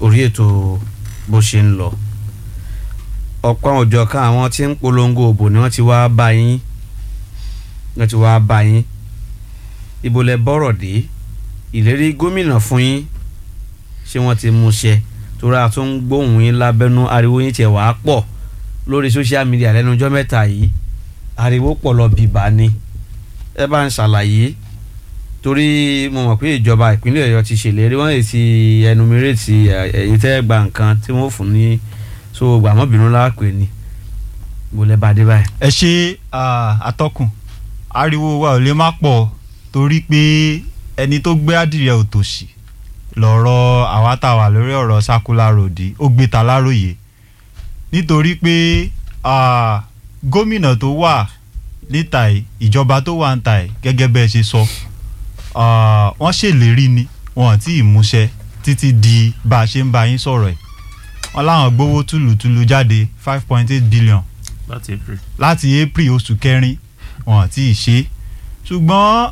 orí ètò bó ṣe ń lọ ọ̀pọ̀ àwọn òjọ̀ kan àwọn tí ń polongo òbò ni wọ́n ti wá bá yín wọ́n ti wá bá yín ibo lẹ bọ́rọ̀ dé ìlérí gómìnà fún yín ṣé wọ́n ti mú ṣẹ torí a tún ń gbóhùn yín lábẹ́nú ariwo yín tiẹ̀ wàá pọ̀ lórí social media lẹ́nu ọjọ́ mẹ́ta yìí ariwo pọ̀ lọ bìbà ni ẹ bá ń ṣàlàyé torí mo mọ̀ pé ìjọba ìpínlẹ̀ ọ̀yọ́ ti ṣèlérí wọ́n lè ti ẹnumiréètì ẹ̀yìn tẹ́ gba nǹkan tí wọ́n fún ní so gbàmọ́bìnú láàpẹ̀ ni mo lẹ́ bá dé báyìí. ẹ ṣe àtọkùn ariwo wa ò lè má pọ̀ torí pé ẹni tó gbé adìrẹ òtòṣì lọ́rọ̀ àwa tá a wà lórí ọ̀rọ̀ circular road ó gbé ta láròyé nítorí pé gómìnà tó wà níta ẹ̀ ìjọba tó wà níta ẹ̀ gẹ́gẹ́ bẹ́ẹ̀ ṣe sọ wọ́n ṣèlérí ni wọn àti ìmúṣẹ títí di bá a ṣe ń bá yín sọ̀rọ̀ ẹ̀ wọ́n láwọn gbowó túlùtúlù jáde five point eight billion láti april láti april oṣù kẹrin wọn àti ìṣe ṣùgbọ́n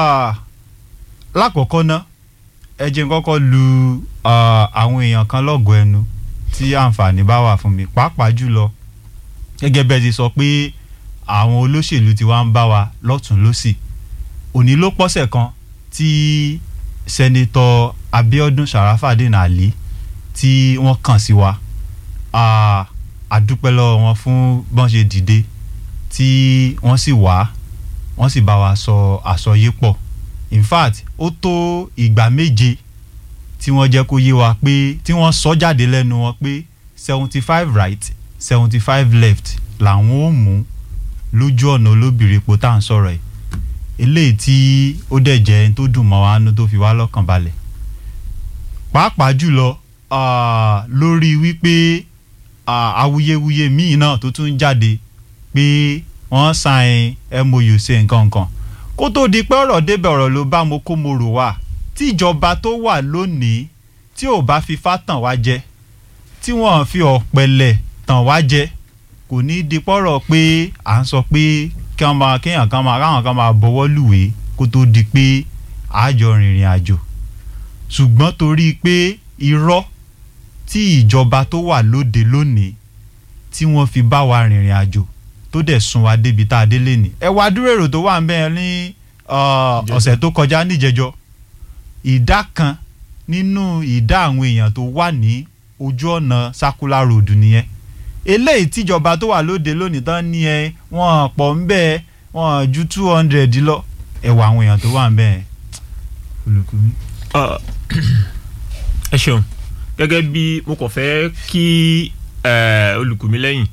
lákọ̀ọ́kọ́ ná ẹ jẹ́ n kọ́kọ́ lu àwọn èèyàn kan lọ́gọ̀ọ́ ẹnu tí àǹfààní bá wà fún mi pàápàá jùlọ gẹ́gẹ́ bẹ́ẹ̀ ti sọ pé àwọn olóṣèlú ti wá ń bá wa lọ́tún lọ́sì òní ló pọ́sẹ̀ kan tí sẹ́nitọ́ Abíọ́dún Sàràfàdín Àlí tí wọ́n kàn sí wa àdúpẹ́ lọ́wọ́ wọn fún bọ́n ṣe dìde tí wọ́n sì wá wọ́n sì bá wa sọ àsọyé pọ̀ in fact ó tó ìgbà méje tí wọ́n jẹ́ kó yé wa pé tí wọ́n sọ jáde lẹ́nu wọn pé seventy five right seventy five left làwọn ò mú lójú ọ̀nà olóbìrí epo tá à ń sọ̀rọ̀ ẹ̀ eléyìí tí ó dẹ̀ jẹ́ ẹni tó dùn mọ́ wa nú tó fi wá lọ́kàn balẹ̀ pàápàá jùlọ lórí wípé awuyewuye míì náà tó tún jáde pé wọ́n sign MOU ṣe nǹkan kan kó tó di pé ọ̀rọ̀ débẹ̀ ọ̀rọ̀ ló bá mo kó mo rò wá tí ìjọba tó wà lónìí tí ò bá fi fá tàn wá jẹ tí wọ́n fi ọ̀pẹ̀lẹ̀ tàn wá jẹ kò ní di pọ́rọ̀ pé à ń sọ pé kí wọ́n máa kéèyàn kan máa ráwọn kan máa bọ́wọ́ lùwé kó tó di pé àjọ rìnrìn àjò ṣùgbọ́n torí pé irọ́ tí ìjọba tó wà lóde lónìí tí wọ́n fi bá wa rìnrìn àjò tó dẹ̀ sún wa débi tá a dé lé ní. ẹ wá dúró èrò tó wà ń bẹ́ẹ̀ ní ọ̀sẹ̀ tó kọjá níjẹjọ ìdá kan nínú ìdá àwọn èèyàn tó wà ní ojú ọ̀nà circular road nìyẹn eléyìí tíjọba tó wà lóde lónìí tán ní ẹ wọ́n pọ̀ ń bẹ́ẹ̀ wọ́n ju two hundred lọ ẹ wà àwọn èèyàn tó wà ń bẹ́ẹ̀ olùkùnmí. ẹ ṣeun gẹ́gẹ́ bí mo kàn fẹ́ kí olùkùnmí lẹ́yìn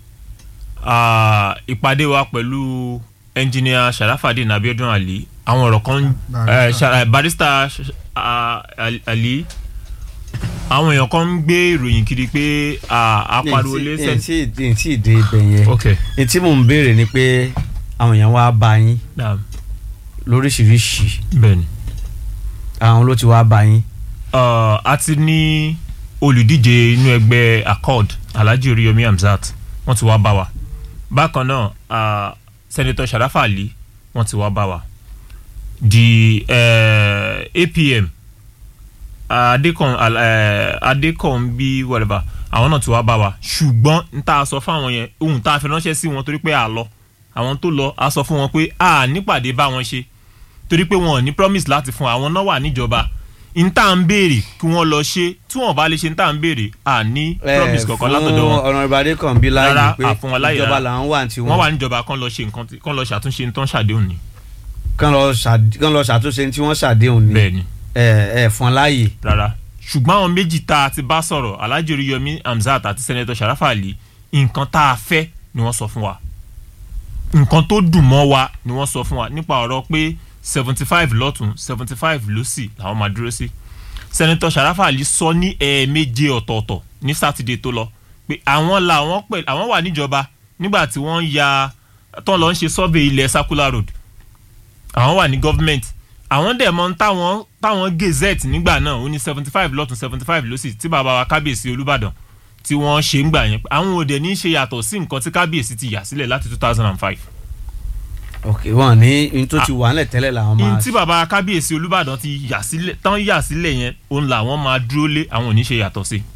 ìpàdé wa pẹ̀lú ẹnjìníà Sharafadeen Abiodun Ali àwọn ọ̀rọ̀ kan barista Ali àwọn èèyàn kan ń gbé ìròyìn kiri pé apariwo lé sẹ́ni. n tí ì dé ibẹ̀ yẹn ok n tí mò ń béèrè ni pé àwọn èèyàn wá bá yín lóríṣiríṣi bẹ́ẹ̀ni. àwọn ló ti wá bá yín. a ti ní olùdíje inú ẹgbẹ́ accord Alhaji Oríyọmí Hamzat wọ́n ti wá bá wa bákan náà uh, senator Sharafa Ali wọ́n ti wá bá wa di uh, APM adekan uh, adekan bí whatever àwọn náà ti wá bá wa ṣùgbọ́n n ta sọ fún àwọn yẹn ohun tá a fi ránṣẹ́ sí wọn torí pé a lọ àwọn tó lọ a sọ fún wọn pé a nípàdé bá wọn ṣe torí pé wọn ò ní promise láti fún àwọn náà wà níjọba n tá n béèrè kí wọ́n lọ ṣe tí wọ́n bá lè ṣe n tá n béèrè à ní promise kankan látọ̀dọ̀ wọn. ọ̀nà ìbàdí kan bí láàyè Rárá, pé àfún wọn láyè ìjọba rárá. làwọn wà tí wọ́n wọ́n wà níjọba kán lọ ṣe nǹkan tí- kán lọ ṣàtúnṣe nǹkan ṣàdéhùn ni. kán lọ ṣàd- kán lọ ṣàtúnṣe tí wọ́n ṣàdéhùn ni bẹ́ẹ̀ ni ẹ ẹ fún láàyè. rárá ṣùgbọ́n àwọn méjì tá a ti bá sọ̀rọ̀ Alhaji Oríyọmí Hamzat àti Senator Sharafa Ali nǹkan tá a fẹ́ ni wọ́n sọ fún wa nǹkan tó dùn mọ́ wa ni wọ́n sọ fún wa nípa ọ̀rọ̀ pé seventy five lọ́tún seventy five lọ́sì làwọn máa dúró sí Senator Sharafa Ali sọ ní ẹ̀ẹ̀méje ọ̀tọ̀ọ̀tọ̀ ní sátidé tó lọ pé àwọn làwọn pẹ̀ àwọn wà níjọba nígbà tí wọ́n ń ya tán lọ ń ṣe survey ilẹ̀ circular road àwọn wà ní government àwọn dẹ̀ mọ̀ táwọn táwọn gazette nígbà náà ó ní seventy five lọ́tún seventy five lọ́sì tí bàbá wa kábíyèsí olúbàdàn tí wọ́n ṣe ń gbà yẹn àwọn òde ní í ṣe yàtọ̀ sí nǹkan tí kábíyèsí ti yà sílẹ̀ láti two thousand and five. ok wọn ní n tó ti wà nílẹ̀ tẹ́lẹ̀ làwọn in máa tí bàbá kábíyèsí olúbàdàn ti yà sílẹ̀ tán yà sílẹ̀ yẹn òun làwọn máa dúró lé àwọn ò ní ṣe yàtọ̀ sí